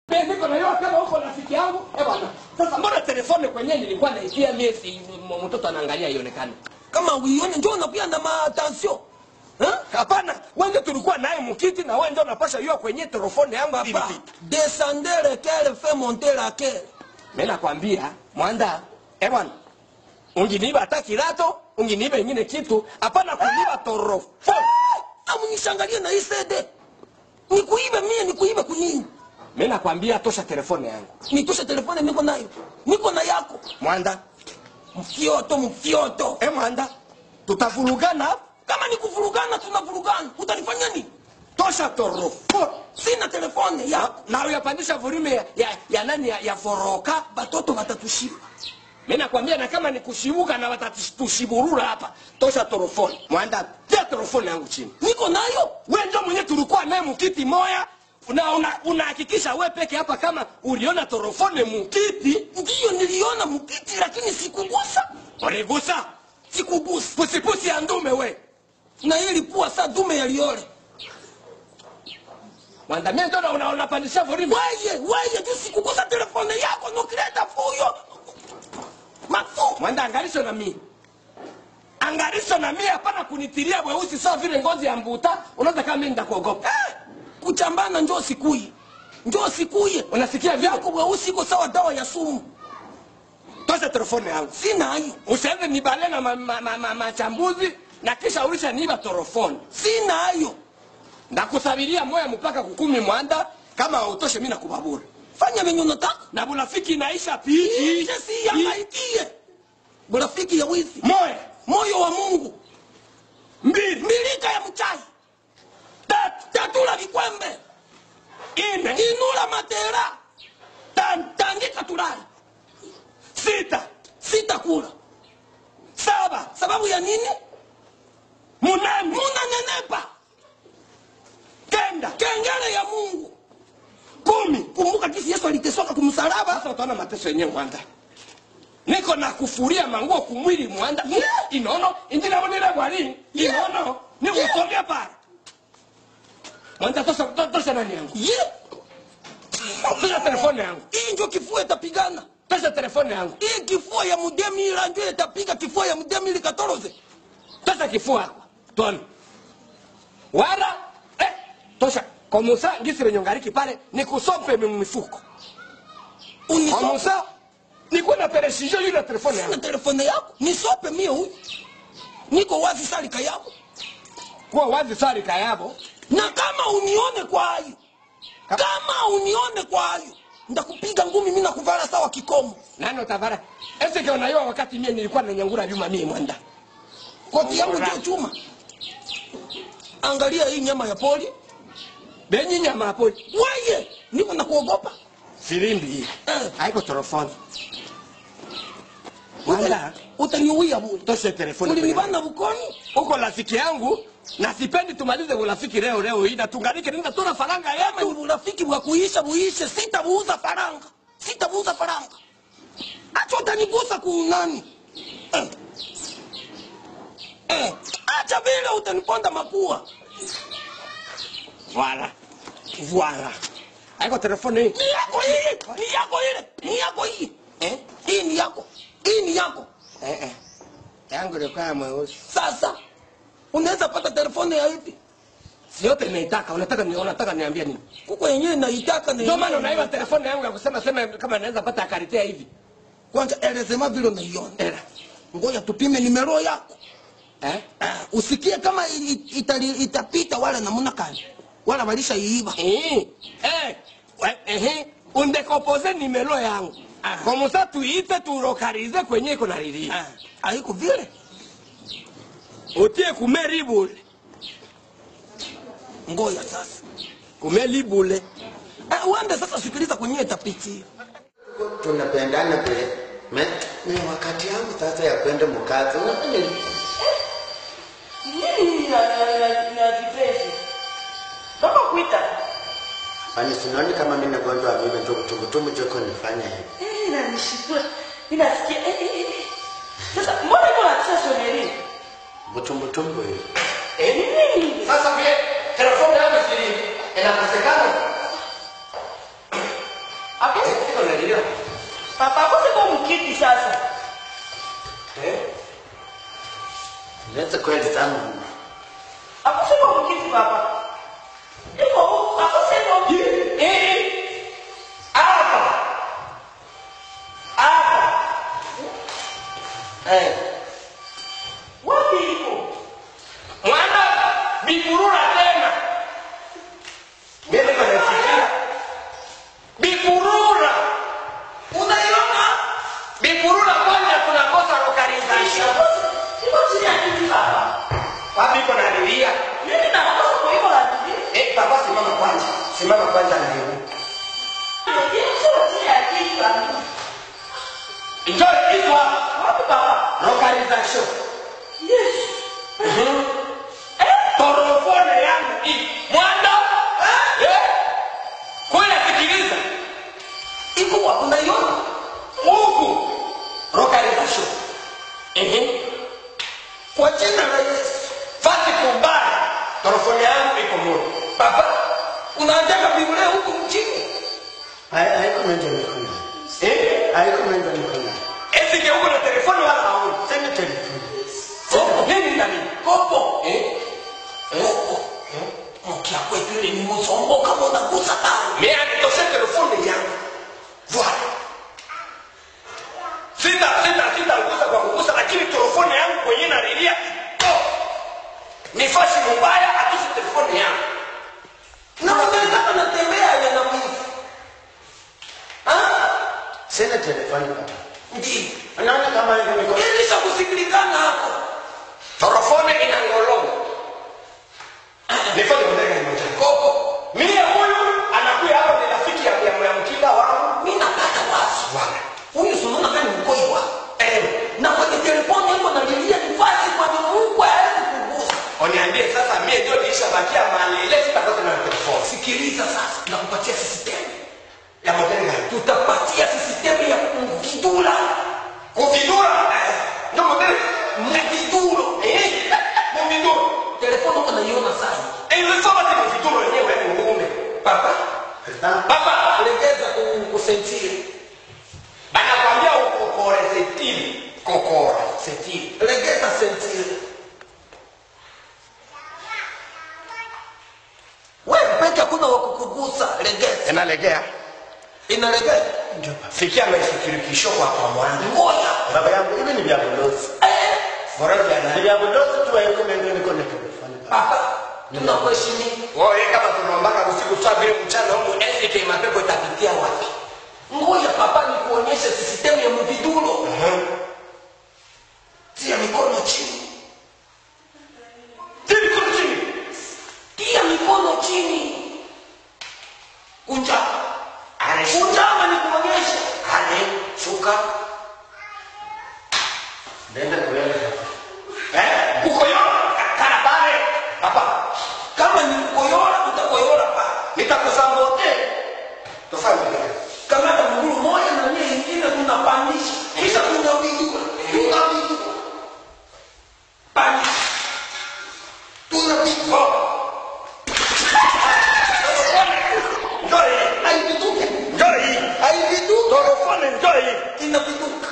Mimi niko na yeye kama huko rafiki yangu. Eh bwana. Sasa mbona telefone kwenyewe nilikuwa naitia miezi m- mtoto anaangalia ionekane. kama uione njoo unakuya na maatensio Eh? Hapana, wewe ndio tulikuwa naye mkiti na wewe ndio unapasha yua kwenye telefone yangu hivi papa hivi. descender lequel fait monter laquelle Mimi nakwambia mwanda, eh bwana. Unginiba hata kilato, unginiba ingine kitu, hapana kuniba torofone. amunishangalie na hii sede nikuibe mie nikuibe kunini Mimi nakwambia tosha telefone yangu. nitoshe telefone niko nayo niko na yako Mwanda, mfyoto mfyoto eh mwanda, tutavurugana kama ni kuvurugana tunavurugana utanifanya nini tosha torofone. sina telefone yako na uyapandisha volume ya, ya, ya nani ya, ya foroka batoto batatushiba mi nakwambia na kama ni kushibuka na watatushiburura hapa tosha torofoni mwanda tia torofoni yangu chini niko nayo we ndio mwenye tulikuwa naye mukiti moya unahakikisha una, unahakikisha we peke hapa kama uliona torofone mukiti ndiyo niliona mkiti lakini sikugusa uligusa sikugusa pusipusi ya ndume we na hii ilikuwa saa dume yaliole mwanda mie ndo una- unapandisha volume weye weye tu sikugusa telefone yako nokileta fuyo mafu mwanda angalisho na mie angalisho na mie hapana kunitiria weusi sawa vile ngozi ya mbuta unaweza kama mimi nitakuogopa eh, kuchambana njoo sikuye njoo sikuye unasikia vyako vyako weusi iko sawa dawa ya sumu tosha telefone yangu sina hayo usianze nibale na machambuzi ma, ma, ma, machambuzi, na kisha ulisha niba torofoni sina hayo ndakusabiria moya mpaka kukumi mwanda kama hautoshe mi nakubabura fanya venye unataka na bulafiki inaisha pii ishe si yangaikie burafiki ya wizi moya moyo wa mungu mbili milika ya mchai tatu tatula vikwembe ine inula matera tano tandika tulali sita sitakula saba sababu ya nini munane munanenepa kenda kengele ya mungu kumi kumbuka kisi yesu alitesoka kumsalaba sasa utaona mateso yenyewe mwanda niko na kufuria manguo kumwili mwanda Yeah. inono indinabonile bwali Yeah. inono nikusongea pale mwanda tosha to- tosha nani yangu ye tosha telefone yangu hii njo kifua itapigana tosha telefone yangu hii kifua ya mudemila njo itapiga kifua ya mudemili katoroze tosha kifua hapa tuone wala eh, tosha komusa ngisi lenye ngariki pale nikusompe mifuko unisope komusa nikuwe na pereshijo yule telefone na yangu telefone yako nisope mie huyu niko wazi salika yako kuwa wazi sari kayabo na kama unione kwa hayo kama unione kwa hayo ndakupiga ngumi mi nakuvala sawa kikomo nani utavara ese ke unaiwa wakati mie nilikuwa na nyangura vyuma mie mwanda koti yangu ndio chuma angalia hii nyama ya poli benyi nyama hapo weye niko na kuogopa filimbi hii Eh. haiko telefoni mwanda utaniuia bure toshe telefoni kwenye- ulinibana bukoni uko rafiki yangu na sipendi tumalize urafiki leo leo hii na tunganike nenda tuna faranga kama ni yetu urafiki bwa kuisha buishe sitabuuza faranga sitabuuza faranga acha utanigusa kunani eh. Eh. acha vile utaniponda mapua Voilà. Voilà. Haiko telefoni hii. ni yako hii ni yako ile ni yako hii Eh? hii ni yako hii ni yako Eh eh. Yangu ilikuwa mweusi. sasa unaweza pata telefone ya hivi Si yote naitaka, unataka ni unataka niambie nini? kuko yenyewe naitaka na Ndio maana yenyewe unaiba telefoni yangu ya kusema sema kama naweza pata karitea hivi. kwanza elezema vile unaiona Era. ngoja tupime nimero yako Eh? Ah, usikie kama i- i- itali- itapita wala namuna kani wala walishaiiba Eh. Eh. We- Eh. Undekopoze nimero yangu. Ah. Kwa musa tuite turokarize kwenye iko na lili. Ah, haiko vile Utie kumeri bule. ngoja sasa Kumeli bule. Ah, uende sasa sikiliza kwenye itapitia tunapendana vile me ni wakati yangu sasa ya kwenda mkazi unafanya nini? nini na na na vipeshi kama kuita kwani sinaoni kama mimi nagonjwa vile ndio kutumbutumbu joko nifanya hivi eh na nishikua ninasikia eh eh eh eh. sasa mbona iko na tisa soneri mtumbutumbu hivi eh ni nini Sasa vile telefoni yangu si inakosekana. Akose Siko nalilia. papa akose kwa mkiti sasa. Eh? Leta kweli tangu. Akose kwa mkiti papa. Iko akose kwa Eh, eh. Hapa. Hapa. Eh. wapi iko? Mwana bikurura tena. Mimi niko nafikiria. Bikurura. unaiona Bikurura kwanza tunakosa localization. Iko chini ya kiti papa. Wapi iko nalilia? Mimi nakosa kwa iko la kiti. Eh, papa simama kwanza. Simama kwanza ndio. Iko chini ya kiti papa. Enjoy this one. Wapi papa? Localization. Yes. Torofone yangu hii. Mwanda. Eh? Kwenda sikiliza. iko wapi unaiona Huku. Localization. Ehe. kwa jina la yesu Fasi kubaya. Torofone yangu iko moja. baba unaandika biblia huku mchini Hai- Haiko menja mikono. Eh? Haiko menja mikono. Eti geuko na telefoni wala haoni. Sema telefoni. Oh, nini ndani? kopo Eh? kopo mkia kwetu ile ni msongo kama unagusa damu Mais anitoshe telefoni yangu. Voilà. Sita sita sita ngusa kwa kugusa lakini telefoni yangu kwenye nalilia. Oh. Ni fasi mbaya atusi telefoni yangu. na unaweza natembea ya na mwizi ah Sina telefoni baba. ndio Unaona kama hivi mikono. ilisha kusikilikana hapo Telefoni inangolonga. Nifanye mtega ni mtega. kopo Mie huyu anakuja hapa ni rafiki ya ya ya mkinga wangu. mimi napata wazi Wala. huyu sunaona kama mkoiwa Eh. na kwenye telefoni hapo nalilia nifasi kwa Mungu hawezi kugusa Oniambie sasa mie ndio nilishabakia mali ile sitapata na telefoni. sikiliza sasa nakupatia system Ya mtega. tutapatia system ya kumvidula Kuvidura. Eh. Ndio mtega. mviduro Eh. Muvidura. telefoni uko naiona sana Ilisoma tena viduro yenyewe ni muume. papa Tazama. Baba, legeza kusentiri anakwambia ukokore setili. Kokora setili. legeza sentiri wewe peke hakuna wa kukugusa legeza Inalegea. inalegeza Ndio baba. Fikia maishikirikisho kwa kwa mwana. ngoja Baba yangu hivi ni vya bulozi. eh Bora vya Ni nani? vya bulozi tu haiko menja mikono telefoni baba. papa tunakuheshimia Wewe kama tunaombaka usiku saa vile mchana huko SK mapepo itapitia wapi? ngoja papa nikuonyeshe sistemu ya mviduro tia mikono chini Tibi kuna chini. tia mikono chini kunja Anashuka. kunjama nikuonyeshe Ane shuka. Nenda kuenda. Eh? Uko yona kana pale. Hapa. kama ni kukoyola utakoyola pa Nitakusambote. Tofanye nini? kamata mgulu moja na nyie ingine tunapandisha kisha tunapindua tunapindua pandisha tunapindua Njoo hii. haipituke Njoo hii. haipituke Torofone njoo hii. inapinduka